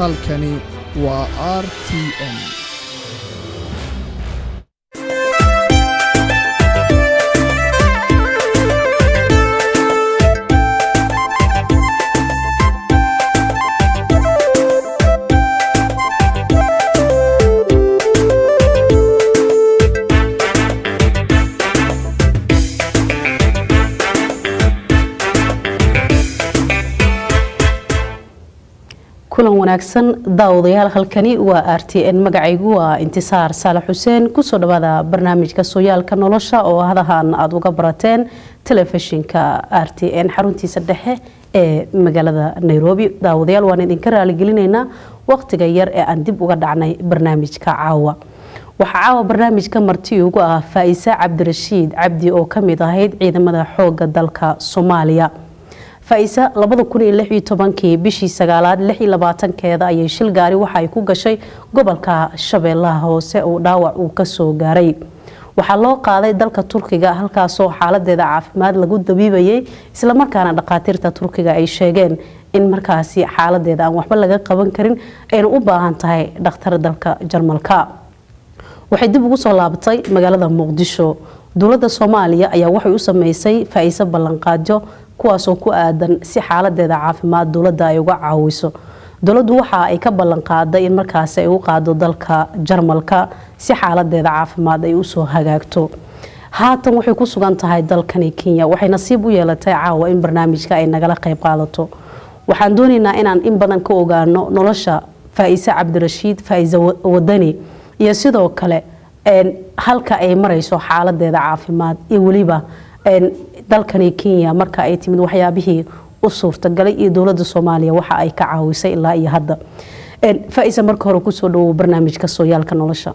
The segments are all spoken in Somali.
halkani waa r t n kulan wanaagsan daawadayaal halkani waa r t n magacaygu waa intisaar saalax xuseen kusoo dhawaada barnaamijka sooyaalka nolosha oo hadahan aada uga barateen telefishinka r t n xaruntiisa dhexe ee magaalada nairobi daawadayaal waan idinka raaligelinaynaa waqtiga yar ee aan dib uga dhacnay barnaamijka caawa waxaa caawa barnaamijka marti ugu ah faa-ise cabdirashiid cabdi oo kamid ahayd ciidamada xooga dalka soomaaliya faa-ise labada kun iyo lix iyo tobankii bishii sagaalaad lix iyo labaatankeeda ayay shil gaari waxa ay ku gashay gobolka shabeellaha hoose oo dhaawac uu kasoo gaaray waxaa loo qaaday dalka turkiga halkaasoo xaaladeeda caafimaad lagu dabiibayay islamarkaana dhakhaatiirta turkiga ay sheegeen in markaasi xaaladeeda aan waxba laga qaban karin ayna u baahan tahay dhakhtar dalka jarmalka waxay dib ugu soo laabatay magaalada muqdisho dowladda soomaaliya ayaa waxay u sameysay faa-iise ballanqaadyo kuwaasoo ku aadan si xaaladeeda caafimaad dowladda ay uga caawiso dowladdu waxa ay ka ballanqaaday in markaasi ay u qaado dalka jarmalka si xaaladeeda caafimaad ay usoo hagaagto haatan waxay ku sugan tahay dalkani kenya waxay nasiib u yeelatay caawa in barnaamijka ay nagala qayb qaadato waxaan doonaynaa inaan in badan ka ogaano nolosha faa-ise cabdirashiid faa-ise wadani iyo sidoo kale halka ay marayso xaaladeeda caafimaad iyo weliba dalkani kenya marka ay timid waxyaabihii u suurtagalay iyo dowlada soomaaliya waxa ay ka caawisay ilaa iyo hadda faa-ise marka hore kusoo dhawow barnaamijka sooyaalka nolosha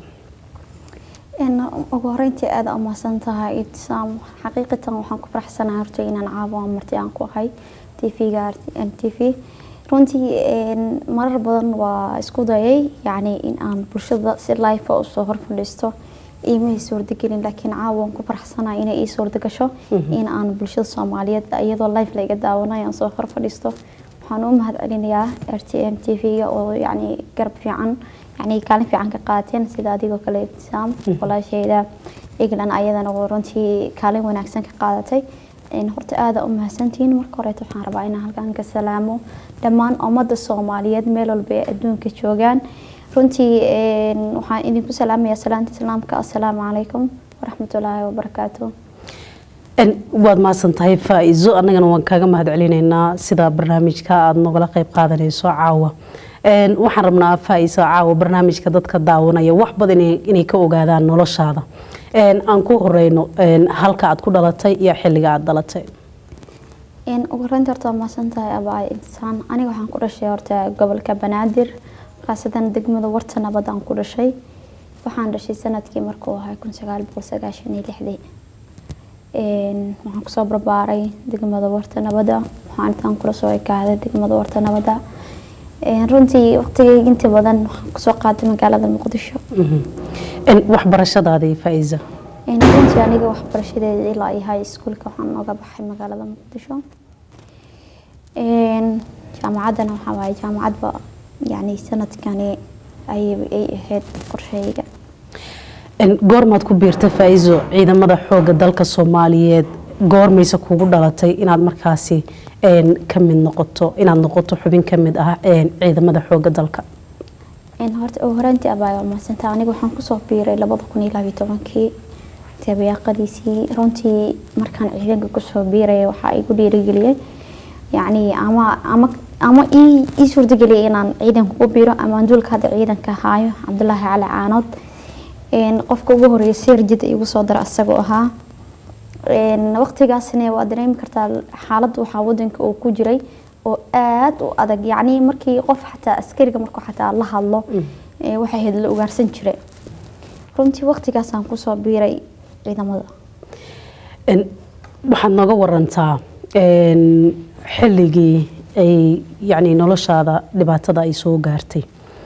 ugu horeyntii aada umahadsan tahay ibtisaam xaqiiqatan waxaan ku faraxsanahay horta inaan caawa marti aan ku ahay tvga m t v runtii marar badan waa isku dayay yacni in aan bulshada si life usoo hor fadhiisto iimay suurtagelin laakiin caawa waan ku faraxsanahay inay ii suurtagasho in aan bulshada soomaaliyeed iyadoo life layga daawanayo aan soo hor fadhiisto waxaan u mahad celinayaa r t m t v-ga oo yacni garab fiican yacni kaalin fiican ka qaateen sida adigoo kale ibtisaam walaashayda england ayadana oo runtii kaalin wanaagsan ka qaadatay horta aada u mahadsantihiin marka horeeta waxaan rabaa inaan halkan ka salaamo dhammaan ummadda soomaaliyeed meel walba ee adduunka joogaan runtii waxaan idinku salaamayaa salaanta islaamka assalaamu calaykum waraxmatullaahi wabarakaatu waad mahadsan tahay faa-iso annagana waan kaaga mahad celinaynaa sida barnaamijka aada nogala qeyb qaadanayso caawa waxaan rabnaa faa-iso caawa barnaamijka dadka daawanaya wax badan inay ka ogaadaan noloshaada aan ku horeyno halka aad ku dhalatay iyo xilliga aada dhalatay ugu horeynta horta waa mahadsan tahay abaa intisaan aniga waxaan ku dhashay horta gobolka banaadir khaasatan degmada warta nabad aan ku dhashay waxaan dhashay sanadkii markuu ahay kun sagaal boqol sagaashan iyo lixdii waxaan kusoo barbaaray degmada warta nabada waxaan intaan kula soo ekaaday degmada warta nabada runtii waqtigeyga inta badan waxaan kusoo qaaday magaalada muqdisho waxbarashadaadii faa-iisa runtii aniga waxbarashadeeda ilaa iyo high schoolka waxaan nooga baxay magaalada muqdisho jaamacaddana waxaa waaye jaamacadba yani sanadkani ay ahayd qorsheyga goormaad ku biirta faa-iso ciidamada xooga dalka soomaaliyeed goormayse kugu dhalatay inaad markaasi ka mid noqoto inaad noqoto xubin ka mid ah ciidamada xooga dalka horta ugu horeyntii abaa mahadsantaa aniga waxaan kusoo biiray labada kun iyo labayo tobankii tabayaaqadiisii runtii markaan ciidanka kusoo biiraya waxaa igu dhiirigeliyay yacni ama ama ama ii suurtageliyay inaan ciidanka ku biiro ama duulka hadda ciidanka haayo cabdulaahi cali caanood qofka ugu horeeya seerjid igu soo dara isagoo ahaa waqtigaasna waa dareemi kartaa xaaladda waxaa wadanka uu ku jiray oo aada u adag yacni markii qof xataa askariga markuu xataa la hadlo waxay ahayd la ugaarsan jiray runtii waqtigaasaan kusoo biiray ciidamada waxaad nooga warantaa xilligii ay yacni noloshaada dhibaatada ay soo gaartay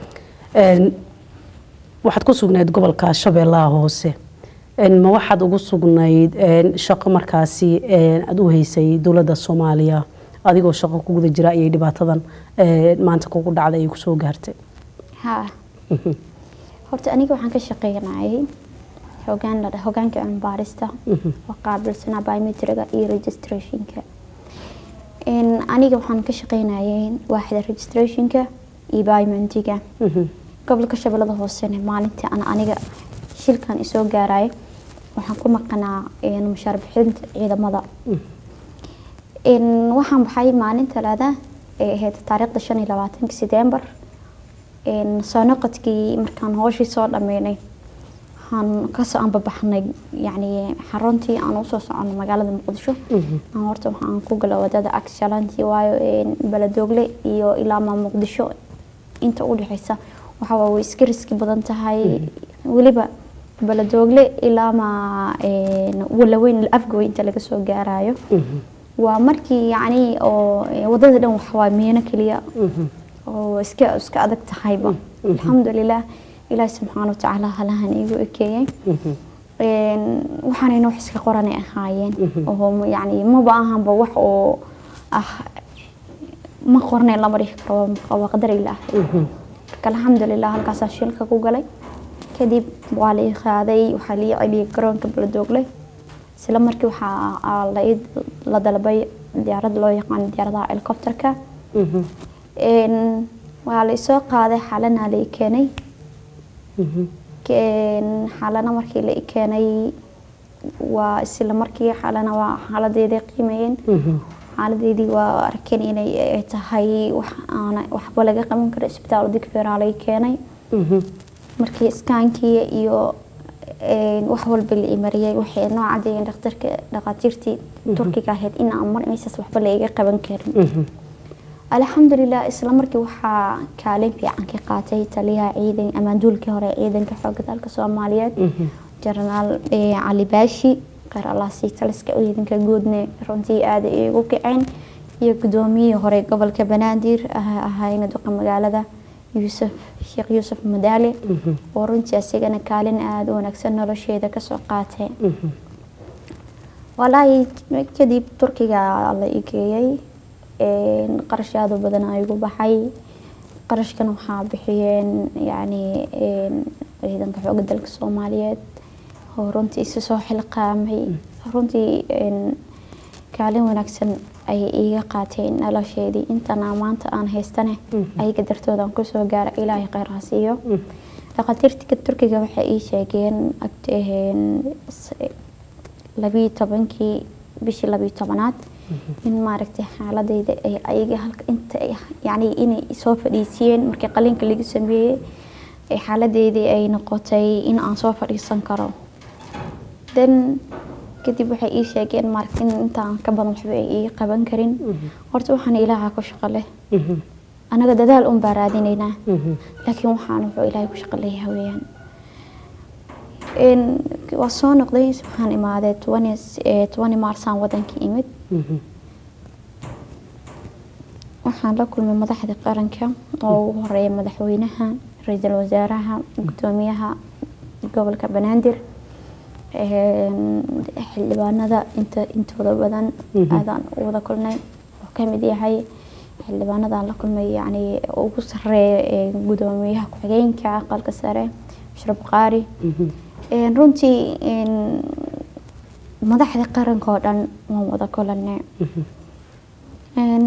waxaad ku sugnayd gobolka shabeellaha hoose ma waxaad ugu sugnayd shaqo markaasi aada u haysay dowladda soomaaliya adigoo shaqo ku guda jira ayay dhibaatadan eh, maanta kugu dhacday ay kusoo gaartay haa horta aniga waxaan ka shaqeynayay hogaan la dhaho hogaanka cilmi baarista oo qaabilsanaa biometriga iyo registrationka Een, aniga waxaan ka shaqeynayay waaxda registrationka iyo biometriga gobolka shabeellada hoosena maalintii aan aniga shilkan isoo gaaraya waxaan ku maqanaa een, mushaar bixinta ciidamada Een, waxaan baxay maalin talaada ee ahayd taariikhda shan iyo labaatanka setembar Een, soo noqodkii markaan hooshii soo dhameynay waxaan kasoo anbabaxnay yacni xaruntii aan usoo soconay magaalada muqdisho aan horta waxaan ku gala wadada agshalantii waayo een, baladoogle iyo ilaa maa muqdisho inta u dhexeysa waxa waa way iska riski badan tahay weliba baladoogle ilaa maa een, walaweyn afgoy inta laga soo gaarayo waa markii yacni oo ee, wadada dhan waxa waa miino keliya oo iska iska adag tahayba alxamdulilah ilaahi subxaana watacaala halahan igu ekeeyey Een, waxaanayna wax iska qoranay ahaayeen oo yacni maba ahanba wax oo ah ma qornay lama dhihi karo waa- waa qadar ilaahay marka alxamdulilah halkaasaa shilka ku galay kadib waa la ii qaaday waxaa la ii celiyay garoonka baladoogle isla markii waxaa aa la ii la dalbay diyaarad loo yaqaan diyaaradaha helicopterka Een, waa la isoo qaaday xalana la ii keenay Een, xalana markii la ii keenay waa isla markii xalana waa xaaladeedii qiimeeyeen xaaladeedii waa arkeen inay ay tahay wax aana waxba laga qaban karo isbitaal digfeeraa la ii keenay markii iskaankii iyo een, wax walba la ii mariyay waxay noo cadeeyeen dhakhtarka dhakhaatiirtii turkiga ahayd in aan mar meeshaas waxba la iga qaban karin alxamdulilah isla markii waxaa kaalin fiican ka qaatay taliyaha ciidan amaanduulkii hore ee ciidanka xoogga dalka soomaaliyeed jenaraal eh, cali baashi qaar allaasi taliska ciidanka guudne runtii aada ay igu kaceen iyo gudoomiyihii hore gobolka banaadir ah- ahayna duqa magaalada yuusuf sheekh yuusuf madaale oo runtii asigana kaalin aada u wanaagsan nolosheeda kasoo qaatay walaahi kadib turkiga la ii geeyey Een, qarash aada u badan aa igu baxay qarashkan waxaa bixiyeen yacni een, ciidanka xoogga dalka soomaaliyeed oo runtii isu soo xilqaamay runtii een, kaalin wanaagsan ayay iiga qaateen nolosheedii intana maanta aan haystane ayaga dartooda aan kusoo gaara ilaahay kheyr ha siiyo dhakhaatiirtika turkiga waxay ii sheegeen agt- een, s- labiyo tobankii bishii labiyo tobanaad in maaragtay xaaladeyda ay ayaga halka inta ay yacni inay soo fadhiisiyeen markii qalinka lagu sameeyey ay xaaladeydii ay noqotay in aan soo fadhiisan karo then kadib waxay ii sheegeen maaragtay in intaan ka badan waxba ay ii qaban karin horta waxaan ilaaha ku shaqo leh anaga dadaal un baa raadinaynaa laakiin waxaan wuxuu ilaahay ku shaqo leeyahay weeyaan Een, waa soo noqday waxaan imaaday 20 eh, 20 maarsaan wadankii imid waxaan la kulmay madaxda qaranka oo ugu horeeya madaxweynaha ra-iisul wasaaraha gudoomiyaha gobolka banaadir een, xildhibaanada inta intooda badan aadaan u wada kulnay wuxuu ka mid yahay xildhibaanadaan la kulmay yacni ugu sareeya ee gudoomiyaha ku-xigeenka aqalka sare bashir buqaari Een, runtii een, madaxda qaranka oo dhan waan wada kulanay Een,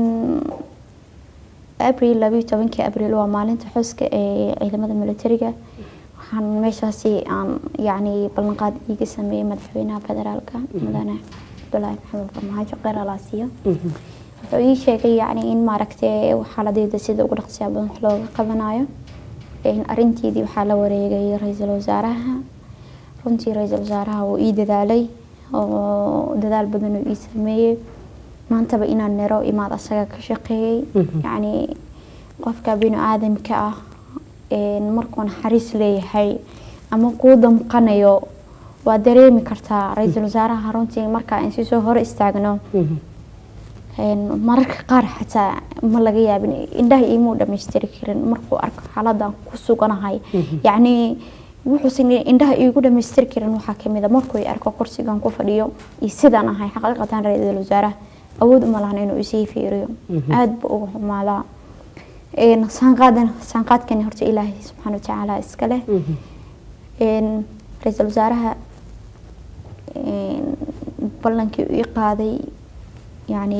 abril labiyo tobankii abril waa maalinta xuska ee ciidamada militariga waxaan meeshaasi aan yacni ballanqaad iiga sameeyey madaxweynaha federaalka mudane cabdulaahi maxamed farmaajo kheyr alaasiyo wuxuu ii sheegay yacni in maaragtay xaaladeeda sida ugu dhaqsiya badan wax looga qabanayo Een, arrinteedii waxaa la wareegay ra-iisul wasaaraha runtii ra-iisul wasaaraha wuu ii dadaalay oo dadaal badan uu ii sameeyey maantaba inaan nero imaad asaga ka shaqeeyey yacni qofka bini aadamka ah een, markuu naxariis leeyahay ama kuu damqanayo waa dareemi kartaa ra-iisul wasaaraha runtii markaa in si soo hore istaagno Een, mararka qaar xataa ma laga yaabin indhaha iimuu dhamaystiri karin markuu arko xaaladan ku suganahay yacni wuxuusan indhaha iigu dhamaystiri karin waxaa kamid a markuu i arko kursigan ku fadhiyo iyo sidaan ahay xaqiiqatan ra-iisul wasaaraha awood uma lahan inuu isii fiiriyo aada buu uga humaadaa Een, saanqaadan saanqaadkani horta ilaahay subxaana watacaala iska leh Een, ra-iisul wasaaraha een, ballankii uu ii qaaday yacni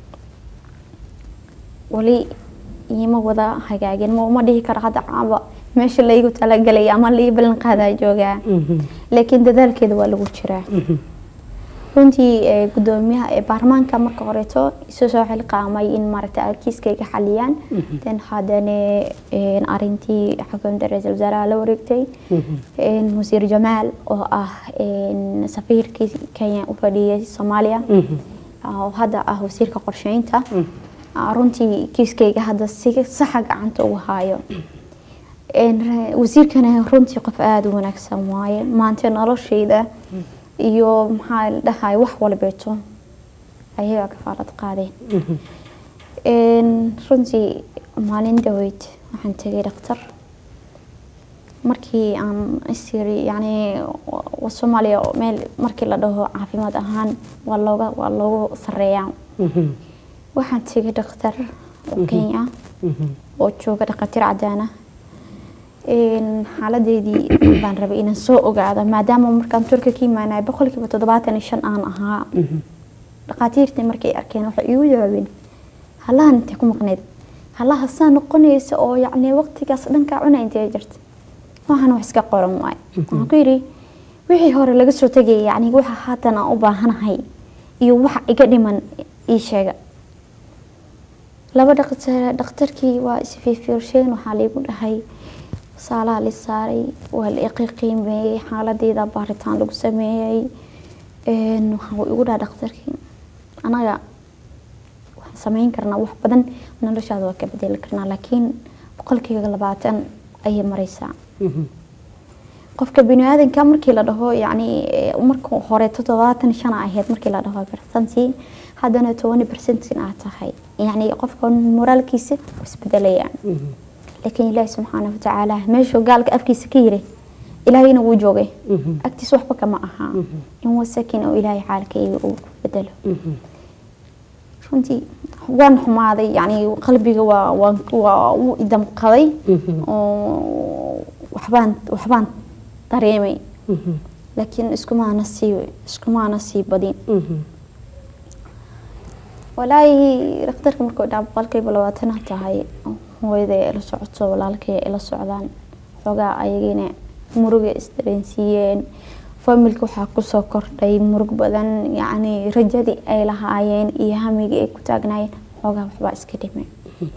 weli iima wada hagaagin ma uma dhihi karo hadda caaba meesha laygu talagalay ama lai ballan qaadaa joogaa laakiin dadaalkeeda waa lagu jiraa runtii ee, gudoomiyaha ee baarlamaanka marka horeeto isu soo xilqaamay in maaragta kiiskayga xaliyaan then haddana een, arintii xukuumadda ra-iisul wasaaraha la wareegtay een, wasiir jamaal oo ah een, safiirkii kenya u fadhiyay soomaaliya oo hadda ah wasiirka qorsheynta Ah, runtii kiiskayga hadda si saxa gacanta ugu haayo Een, ra- wasiirkana runtii qof aada u wanaagsan waaye maanta noloshayda iyo maxaa la dhahay wax walbeeto ayagaa kafaalad qaadeen Een, runtii maalin dhaweyd waxaan tegay dhakhtar markii aan isiri yani wa- soomaaliya oo meel markii la dhaho caafimaad ahaan waa looga waa loogu sareeyaa waxaan tegay dhakhtar oo kenya oo jooga dhakhaatiir cadaan ah Een, xaaladeedii baan rabay inaan soo ogaado maadaama markaan turka ka imaanay boqolkiiba toddobaatan iyo shan aan ahaa dhakhaatiirtii markay arkeen waxay iigu jawaabeen hallahan intee ku maqneyd hallaha saa noqonaysa oo yacni waqtigaas dhankaa cuna intee jirta waxaan wax iska qoran waaye waxaan ku yidhi wixii hore laga soo tegayay yacni waxa haatan aan u baahanahay iyo waxa iga dhiman ii sheega laba dhaqtar dhakhtarkii waa isfiirfiirsheen waxaa laigu dhahay saalaa la saaray waa la iqiqiimeeyey xaaladeeda baaritaan lagu sameeyey Een, waxaa uu igu dhaha dhakhtarkii anaga waxaan sameyn karnaa wax badan noloshaada waa ka bedeli karnaa laakiin boqolkiiba labaatan ayay mareysaa qofka biniaadanka markii la dhaho yacni eh, marka hore toddobaatan shana ahayd markii la dhaho percentii haddana tobani percentin aad tahay yacni qofka moraalkiisa wuu isbedelayaan laakiin ilaahi subxaana watacaala meeshuu gaalka afkiisa ka yiri ilaahayna wuu joogay agtiis waxba kama aha in wasakin oo ilaahay xaalkayga uu ku bedelo runtii waan xumaaday yani qalbiga waa waan waa u idamqaday oo waxbaan waxbaan dareemay laakiin iskumaana sii iskumaana sii badin walaahi dhakhtarka markuu dhaa boqolkiiba labaatan ha tahay hooyada ila socoto walaalkay ila socdaan xoogaa ayagina muruga isdareensiiyeen familka waxaa kusoo kordhay murug badan yacni rajadii ay lahaayeen iyo hamigii ay ku taagnaayeen xoogaa waxbaa iska dhimay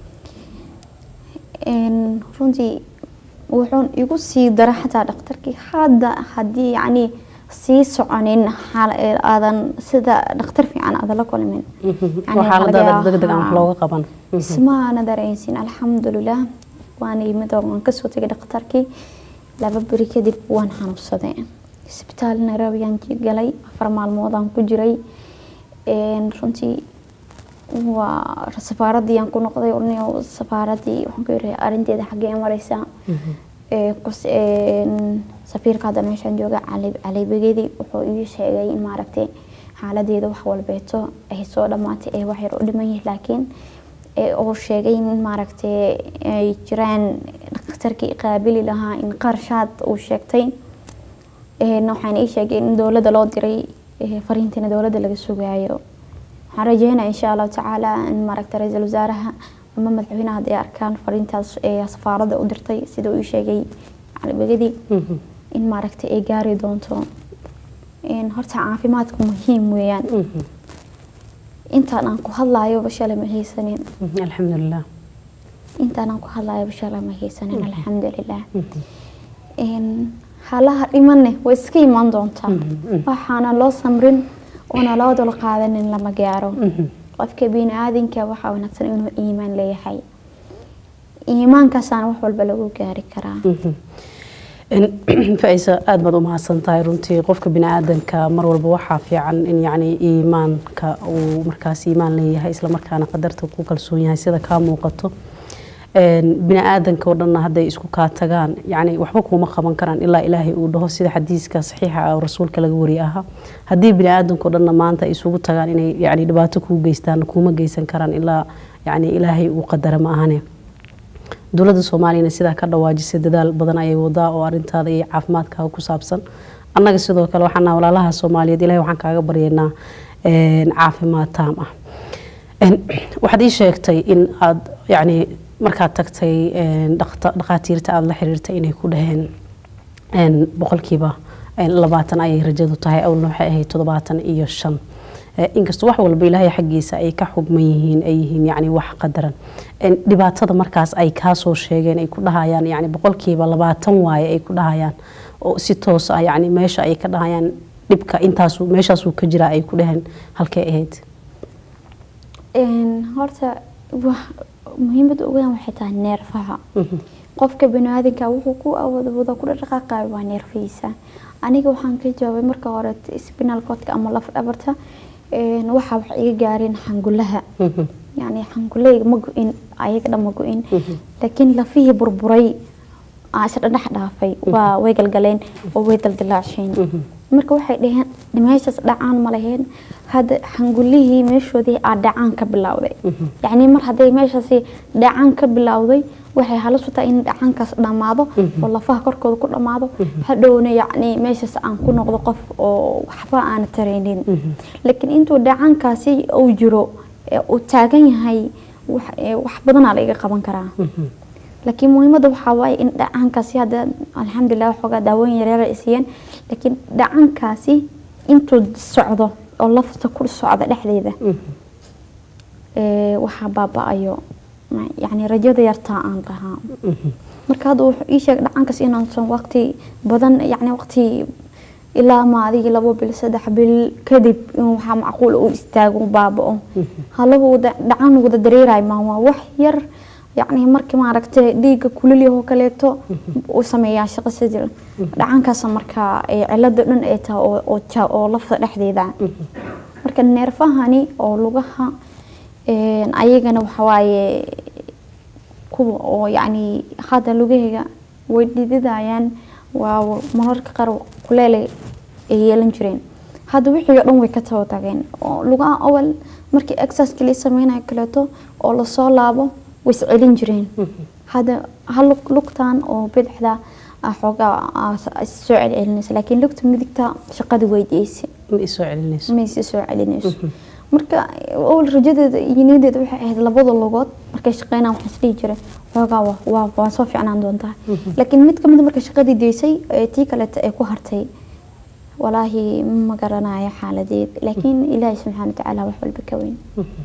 Een, runtii wuxuun igu sii dara xataa dhakhtarkii hadda haddii yacni sii soconin xaal ee aadan sida dhakhtar fiican aadan la kulmin Yani waxaa la laga dada degdeg aan wax yaabaa- looga qaban ismaana dareensin alxamdulilah waan yimid oo waan kasoo tegay dhakhtarkii laba beri kadib waan xanuunsaday isbitaal nairobi aan galay afar maalmoodaan ku jiray Een, runtii waa safaaradii aan ku noqday ornio safaaradii waxaan ku yiri arinteeda xaggee mareysaa Ee, kus- een, safiirka hadda meeshaan jooga cali cali begedi wuxuu ii sheegay in maaragtay xaaladeeda wax walbeeto ay soo dhamaatay ee wax yar u dhiman yihiin laakiin ee uu sheegay in maaragtay ay jiraan dhakhtarkii qaabili lahaa in qarshaad uu sheegtay Een, waxaan ii sheegay in dowladda loo diray ee, fariintiina dowladda laga sugaayo waxaan rajeynaya insha allahu tacaala in maaragtay ra-iisul wasaaraha ama madaxweynaha hadday arkaan fariintaas ee safaaradda u dirtay sida uu ii sheegay cali begedi in maaragtay ay gaari doonto Een, horta caafimaadku muhiim weeyaan intaan aan ku hadlayo bashala ma haysanin alxamdulilah intaan aan ku hadlayo bashala ma haysanin alxamdulilah Een, halaha dhimanne way iska imaan doontaa waxaana loo samrin oona loo dul qaadanin lama gaaro qofka biniaadanka waxaa wanaagsan inuu iimaan leeyahay iimaankaasaana wax walba lagu gaari karaa faisa aada baad u mahadsan tahay runtii qofka bini-aadanka mar walba waxaa fiican in yacni iimaanka uu markaas iimaan leeyahay islamarkaana qadarta ku kalsoon yahay sida kaa muuqato bini aadanka oo dhanna hadday isku kaa tagaan yani waxba kuuma qaban karaan ilaa ilaahay uu dhaho sida xadiiska saxiixa ah oo rasuulka laga wariye ahaa haddii bini aadanka oo dhanna maanta ay isugu tagaan inay yani dhibaato kuu geystaan kuuma geysan karaan ilaa yani ilaahay uu qadara ma ahane dowladda soomaaliyana sidaa ka dhawaajisay dadaal badan ayay wadaa oo arintaada iyo caafimaadkaaga ku saabsan annaga sidoo kale waxaana walaalaha soomaaliyeed ilahay waxaan kaaga baryaynaa caafimaad taam ah waxaad ii sheegtay in aad yani markaad tagtay dhakhaatiirta aada la xiriirtay inay ku dhaheen boqolkiiba labaatan ayay rajadu tahay awlna waxay ahayd toddobaatan iyo shan inkastoo wax walba ilaahay xaggiisa ay ka xugman yihiin ay yihiin yani wax qadaran dhibaatada markaas ay kaasoo sheegeen ay ku dhahayaan yani boqolkiiba labaatan waaye ay ku dhahayaan oo si toos ah yani meesha ay ka dhahayaan dhibka intaasu meeshaasuu ka jiraa ay ku dhaheen halkay ahayd horta muhiimada ugu weyn waxay tahay neerfaha qofka baniaadanka wuxuu ku awoodwada ku dhaqaaqayo waa neerfihiisa aniga waxaan ka jawaabay marka hore spinal codka ama laf dhabarta waxa wax iga gaareen xangulaha yani xanguleyga ma go-in ayaga dhan ma go-in laakiin lafihii burburay isha dhadhex dhaafay waa way galgaleen oo way daldilaacsheen marka waxay dhaheen meeshaas dhacaan ma laheen hadda xangulihii meeshoodii aa dhacaan ka bilowday yacni mar hadday meeshaasi dhacaan ka bilowday waxay halis u tahay in dhacaankaas dhammaado oo lafaha korkooda ku dhammaado hadhowna yacni meeshaas aan ku noqdo qof oo waxba aana taraynin laakiin intuu dhacaankaasi uu jiro uu taagan yahay wax badanaa la iga qaban karaa laakiin muhiimada waxaa waaye in dhacaankaasi hadda alxamdulilah waxoogaa daawooyin yaryar ay siiyeen laakiin dhacaankaasi intuu socdo oo lafta ku socda dhexdeeda waxaa baaba-ayo yani rajada yartaa aan lahaa marka hadda wuxuu ii sheegay dhacaankaas inaansan waqti badan yani waqti ilaa ma adigii labo bil saddex bil kadib in waxaa macquul u istaago baaba-o halahu dhacan wada dareerayo maan waa wax yar yacni markii maaragtay dhiigga kuliliyahoo kaleeto u sameeyaa shaqo sidii dhacankaas markaa cilada dhan ay tahay oo lafta dhexdeeda marka neerfahani oo lugaha ayagana waxawaaye kuwa oo yacni hadda lugahayga way dhididayaan waa mararka qaar kuleelay ay yeelan jireen hadda wixii oo dhan way ka taba tageen oo lugaha awal markii exercise la sameynayo kaleeto oo lasoo laabo way iscelin jireen hadda hal lugtan oo bidixda xoogaa soo celcelinaysa laakiin lugta midigta shaqada weydiiyeysa ma isoo celinayso ma isi soo celinayso marka awal rajadeeda iyo niyadeeda waxay ahayd labada lugood markay shaqeynaan waxaan isdhihi jiray xoogaa waa waa soo fiicnaan doontaa laakiin mid kamid marka shaqadii deysay tii kaleeta ay ku hartay walaahi ma garanayo xaaladeed laakiin ilaahay subxaana watacaala wax walba ka weyn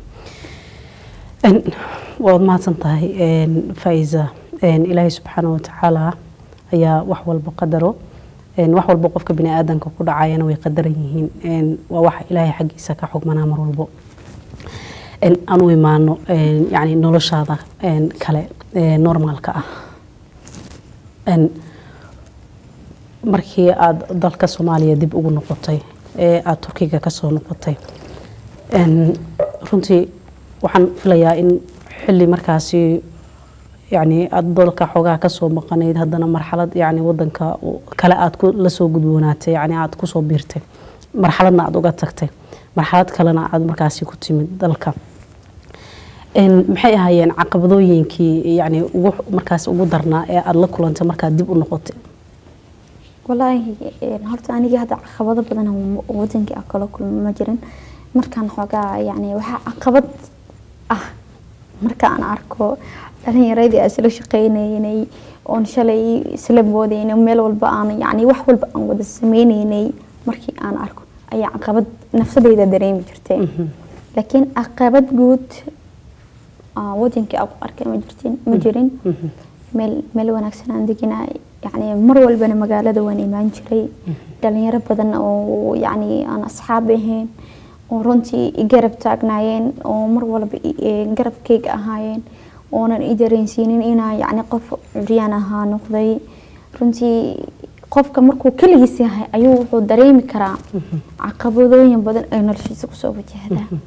waad mahadsan tahay faiza ilaahay subxaana watacaala ayaa wax walba qadaro wax walba qofka bini aadanka ku dhacayana way qadaran yihiin waa wax ilaahay xaggiisa ka xugmanaa mar walbo aan u imaano yani noloshaada kale normaalka ah markii aada dalka soomaaliya dib ugu noqotay ee aada turkiga kasoo noqotay runtii waxaan filayaa in xili markaasi yani aada dalka xoogaha kasoo maqanayd haddana marxalad yani wadanka kale aada lasoo gudboonaatay yani aada kusoo biirtay marxaladna aada uga tagtay marxalad kalena aada markaasi ku timid dalka maxay ahaayeen caqabadooyinkii yani ugu markaas ugu darnaa ee aada la kulantay markaad dib u noqotay walaahi horta anigii hadda caqabado badan wadankii ah kala kulma ma jirin markaan xoogaa yani waxaa caqabad ah marka aan arko dhalinyaradii aan isla shaqeynaynay oon shalay isla boodaynay meel walba aan yani wax walba aan wada sameynaynay markii aan arko ayaa caqabad nafsadeyda dareemi jirtay laakiin caqabad guud wadankii aan ku arkay ma jirtin ma jirin meel meel wanaagsan aan deganaa yani mar walbana magaalada waan imaan jiray dhalinyaro badan oo yani aan asxaab ahayn oo runtii garab taagnaayeen oo mar walba garabkeyga ahaayeen oonan i dareensiinin inaa yani qof curyaan ahaa noqday runtii qofka markuu keligiis yahay ayuu wuxuu dareemi karaa caqabadooyin badan ay noloshiisa kusoo wajahdaa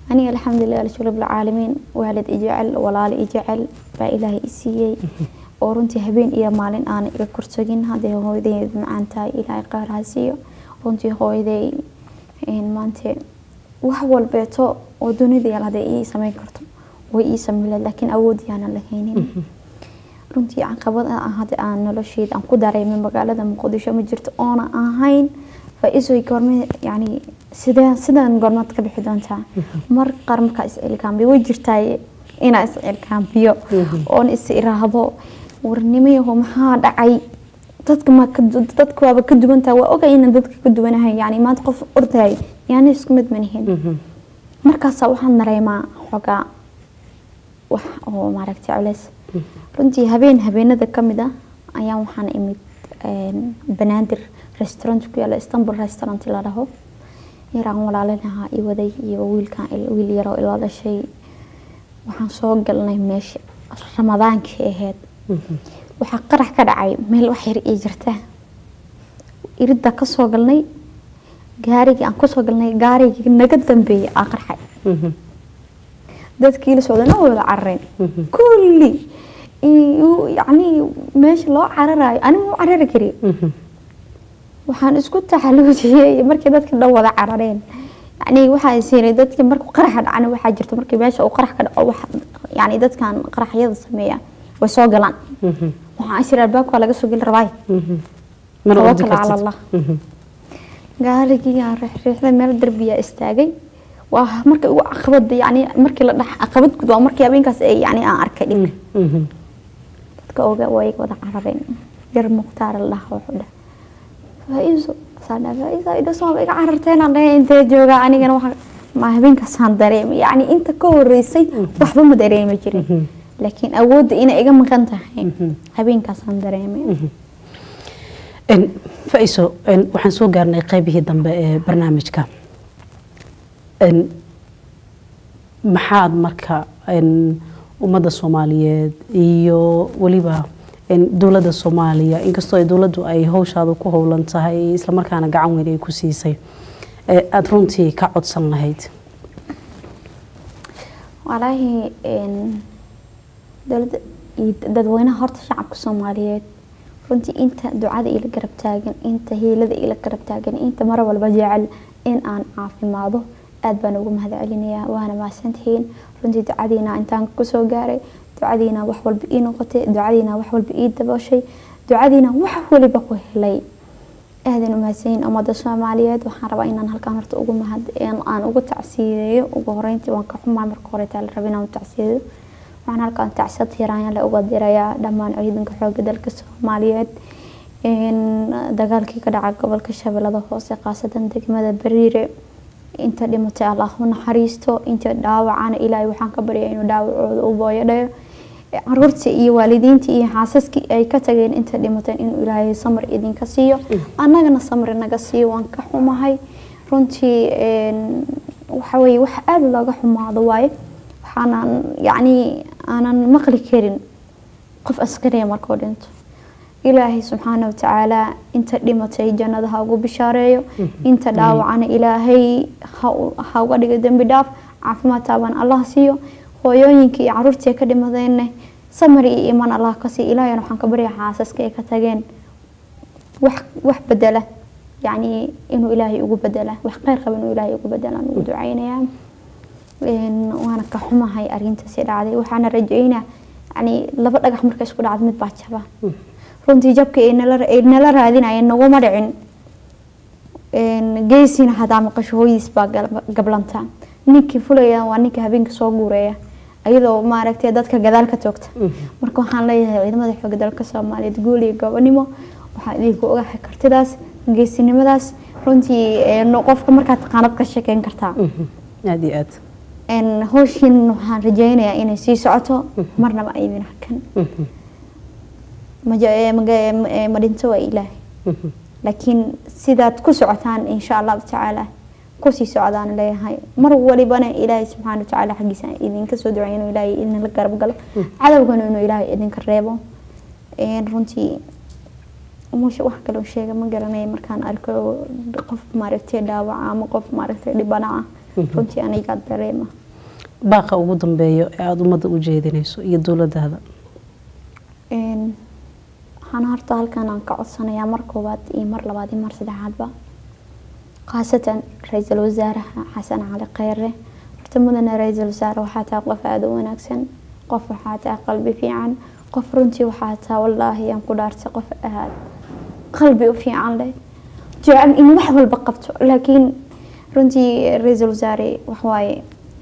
aniga alxamdulilah alshukr rabbilcaalamiin waalid i jecel walaalo i jecel baa ilaahay i siiyey oo runtii habeen iyo maalin aan iga korsogin hadday hooyaday macaan tahay ilaahay qaar ha siiyo runtii hooyaday maanta wax walbeeto oo dunida yaal hadday ii sameyn karto way ii sameyn laakiin awood yaanan lahaynin runtii caqabad ah hadda aan nolosheyda aan ku dareemay magaalada muqdisho ma jirto oona ahayn faa-iisoy goorme yani sidee sidaan goormaad ka bixi doontaa mar qaar markaa is-cilkaambiyo way jirtaa inaa is-cilkaambiyo oon is iraahdo warnimayaho maxaa dhacay dadka ma dadka waaba ka duwantaa waa ogay inaan dadka ka duwanahay yani maanta qof ordahay yani isku mid manihin markaasaa waxaan dareemaa xogaa wax oo maaragtay culeys runtii habeen habeenada kamid ah ayaan waxaan imid banaadir restaurant ku yaala istanbul restaurant la dhaho yaraan walaalinaha i waday iyo wiilkan wiil yaroo ila dhashay waxaan soo galnay meesha ramadaankii ahayd waxaa qarax ka dhacay meel wax yar ii jirta iridda kasoo galnay gaarigii aan kusoo galnay gaarigii naga dambeeyay aa qarxay dadkii la socdana wada carareen kulli yani meesha loo cararayo aniga u carari kari waxaan isku taxaluujiyey markii dadka dhan wada carareen yani waxaa siinay dadki markuu qaraxa dhacana waxaa jirta markii meesha uu qarax ka dhaco wax yani dadkan qaraxyada sameeya way soo galaan waxaan isir albaabka laga soo geli rabaay tawakkal cala allah gaarigii aan riixriixday meel darbiyaa istaagay waa markii ugu caqabada yani markii la dhax caqabad gud waa markii habeenkaas ay yani aan arkay dhibka dadka oga way wada carareen yar mukhtaar la dhaha wuxuu dhah faa-iiso saadha faa-iisa idhasoo iga cararteen aan dhahay intee joogaa anigana waxa ma habeenkaasaan dareemay yani inta ka horeysay waxba ma dareemi jirin laakiin awoodda inay iga maqan tahay habeenkaasaan dareemay faiso waxaan soo gaarnay qaybihii dambe ee barnaamijka maxaad marka ummadda soomaaliyeed iyo weliba dowladda soomaaliya inkastoo dowladdu ay howshaada ku howlan tahay islamarkaana gacan weyn ay ku siisay aada runtii ka codsan lahayd walaahi dowladda iyo dadweynaha horta shacabka soomaaliyeed runtii inta ducada ila garab taagan inta hiilada ila garab taagan inta mar walba jecel in aan caafimaado aada baan ugu mahad celinayaa waana mahadsantihiin runtii ducadiina intaan kusoo gaaray ducadiina wax walba ii noqotay ducadiina wax walba ii dabooshay ducadiina wax waliba ku helay aadan u mahadsanyiin ummadda soomaaliyeed waxaan rabaa inaan halkaan horta ugu mahad aan ugu tacsiideeyo ugu horeyntii waan ka xumaa marka hore taa la raba inaan tacsiideeyo waxaan halkaan tacsiyad hiiraanyale uga dirayaa dhammaan ciidanka xooga dalka soomaaliyeed dagaalkii ka dhaca gobolka shabeellada hoose khaasatan degmada bariire inta dhimatay allah u naxariisto inta dhaawacana ilaahay waxaan ka baryaa inuu dhaawacooda u booyadhayo caruurtii iyo waalidiintii iyo xaasaskii ay ka tageen inta dhimateen inuu ilaahay samar idinka siiyo annagana samar naga siiyo waan ka xumahay runtii waxaweye wax aada looga xumaado waaye waxaanan yacni aanan maqli karin qof askariya markuu dhinto ilaahay subxaana watacaala inta dhimatay jannada ha ugu bishaareeyo inta dhaawacana ilaahay ha uga dhigo dembi dhaaf caafimaad taaban allah siiyo hooyooyinkii iyo caruurtii ka dhimadeenna samari iyo iman allah ka siiyo ilaahayna waxaan ka baryaa xaasaska ay ka tageen wax wax bedela yacni inuu ilaahay ugu bedela wax kheyr qaba inuu ilaahay ugu bedela ugu ducaynayaa waana ka xumahay arrintaasi dhacday waxaana rajeynaa yani laba dhagax marka isku dhacdo mid baa jaba runtii jabka ay nala raadinayeen naguma dhicin geesina hadaa maqasho hooyiis baa gablanta ninkii fulaya waa ninka habeenka soo guureeya iyadoo maaragtay dadka gadaal ka toogta marka waxaan leeyahay ciidamada xooga dalka soomaaliyeed guul iyo gobonimo waxaan idinku ogahay kartidaas geesinimadaas runtii qofka markaad taqaanad ka sheekeyn kartaa aada iyo aad howshiin waxaan rajeynayaa inay sii socoto marnaba aydin hakan ma dhinto waa ilaahay laakiin sidaad ku socotaan insha allahu tacaala kusii socdaan leeyahay mar walibana ilaahay subxaana watacaala xaggiisa idinka soo ducay inuu ilaahay idinla garab galo cadowgana inuu ilaahay idinka reebo runtii musha wax kaloo sheega ma garanaya markaan arko qof maaragtay dhaawaca ama qof maaragtay dhibana ah runtii anigaa dareema baaqa ugu dambeeyo ee aada ummadda u jeedinayso iyo dowladaada Een, waxaan horta halkan aan ka codsanayaa mar koowaad iyo mar labaad iyo mar saddexaadba khaasatan ra-iisul wasaaraha xasan cali kheyre horta mudane ra-iisul wasaare waxaa tahay qof aada u wanaagsan qof waxaa tahay qalbi fiican qof runtii waxaa tahay wallaahi aan ku dhaartay qof aad qalbi u fiican leh jecel in wax walba qabto laakiin runtii ra-iisul wasaare waxwaaye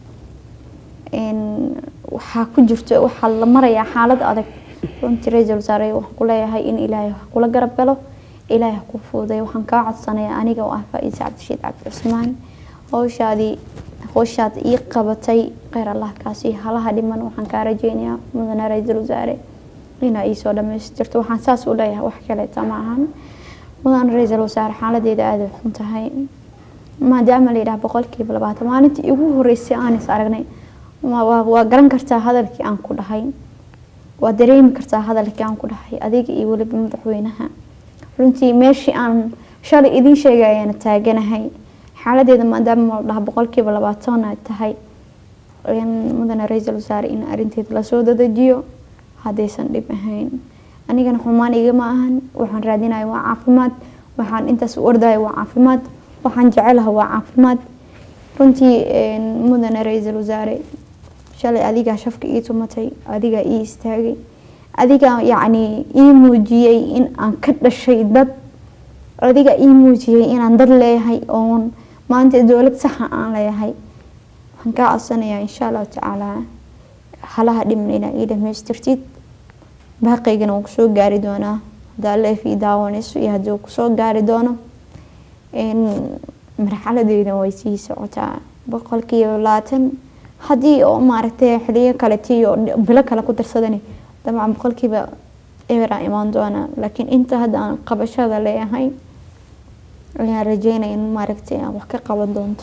een, waxaa ku jirto waxaa la marayaa xaalad adag runtii ra-iisul wasaare waxaan ku leeyahay in ilaahay wax kula garab galo ilaahay ha ku fuuday waxaan kaa codsanayaa aniga oo ah faa-iise cabdishiid cabdi cusmaan howshaadii howshaad ii qabatay kheyr allah kaasi halaha dhiman waxaan kaa rajeynayaa mudane ra-iisul wasaare inaa iisoo dhamaystirto waxaan saas u leeyahay wax kaleeta ma ahan mudane ra-iisul wasaare xaaladeeda aada u xun tahay maadaama la yidhaha boqolkiiba labaatan maalintii igu horeysay aan is aragnay waa- waa waa garan kartaa hadalkii aan ku dhahay waa dareemi kartaa hadalkii aan ku dhahay adiga iyo weliba madaxweynaha runtii meeshii aan shalay idiin sheegay ayaana taaganahay xaaladeeda maadaama la dhaha boqolkiiba labaatan ay tahay in mudane ra-iisul wasaare in arrinteeda lasoo dadajiyo haddaysan dhib ahayn anigana xumaan igama ahan waxaan raadinaya waa caafimaad waxaan intaas u ordaya waa caafimaad waxaan jecelaha waa caafimaad runtii een, mudane ra-iisul wasaare shalay adigaa shafka ii tumatay adigaa ii istaagay adigaa yacni ii muujiyey in aan ka dhashay dad adigaa ii muujiyey inaan dad leeyahay oon maanta dowlad saxa aan leeyahay waxaan kaa codsanayaa insha allahu tacaala halaha dhiman inaa ii dhamaystirtid baaqaygana waan kusoo gaari doonaa haddaa leef ii daawanayso iyo haddii uu kusoo gaari doono een, marxaladeeda way sii socotaa boqolkiiba labaatan haddii oo maaragtay xiliyo kale tii oo bilo kale ku darsadani dabcan boqolkiiba eberaa imaan doona laakiin inta hadda aan qabashada leeyahay ayaan rajeynaya in maaragtay aan wax ka qaban doonto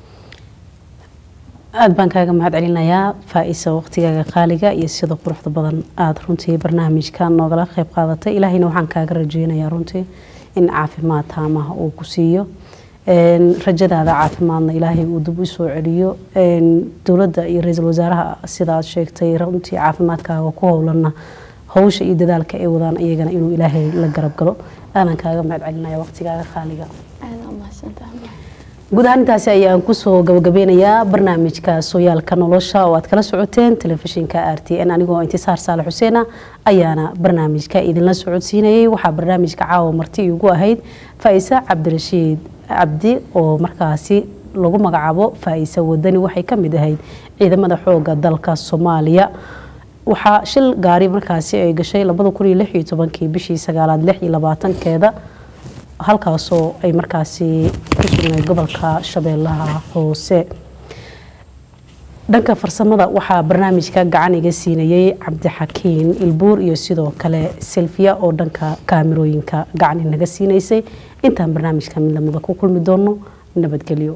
aada baan kaaga mahad celinayaa faa-isa waqtigaaga qaaliga iyo sida quruxda badan aada runtii barnaamijka noogala qeyb qaadatay ilaahayna waxaan kaaga rajeynayaa runtii in caafimaad taamaha uu ku siiyo Een, rajadaada caafimaadna ilaahay uu dib u soo celiyo Een, dowladda iyo ra-iisul wasaaraha sida aad sheegtay runtii caafimaadkaaga ku howlana howsha iyo dadaalka ay wadaan iyagana inuu ilaahay la garab galo aanan kaaga mahad celinaya waqtigaaga qaaliga aada u mahadsantahay guud ahaan intaasi ayaan kusoo gabagabeynayaa barnaamijka sooyaalka nolosha oo aad kala socoteen telefishinka r t n anigoo intisaar saale xuseena ayaana barnaamijka idinla socodsiinayay waxaa barnaamijka caawa marti igu ahayd faa-ise cabdirashiid cabdi oo markaasi lagu magacaabo faa-ise wadani waxay ka mid ahayd ciidamada xooga dalka soomaaliya waxaa shil gaari markaasi ay gashay labada kun iyo lix iyo tobankii bishii sagaalaad lix iyo labaatankeeda halkaasoo ay markaasi ku sugnayd gobolka shabeellaha hoose dhanka farsamada waxaa barnaamijka gacan iga siinayay cabdixakiin ilbuur iyo sidoo kale selfiya oo dhanka kaamirooyinka gacan inaga siinaysay intaan barnaamijka mid lamida ku kulmi doono nabadgelyo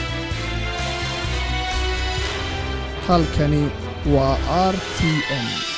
halkani waa r t n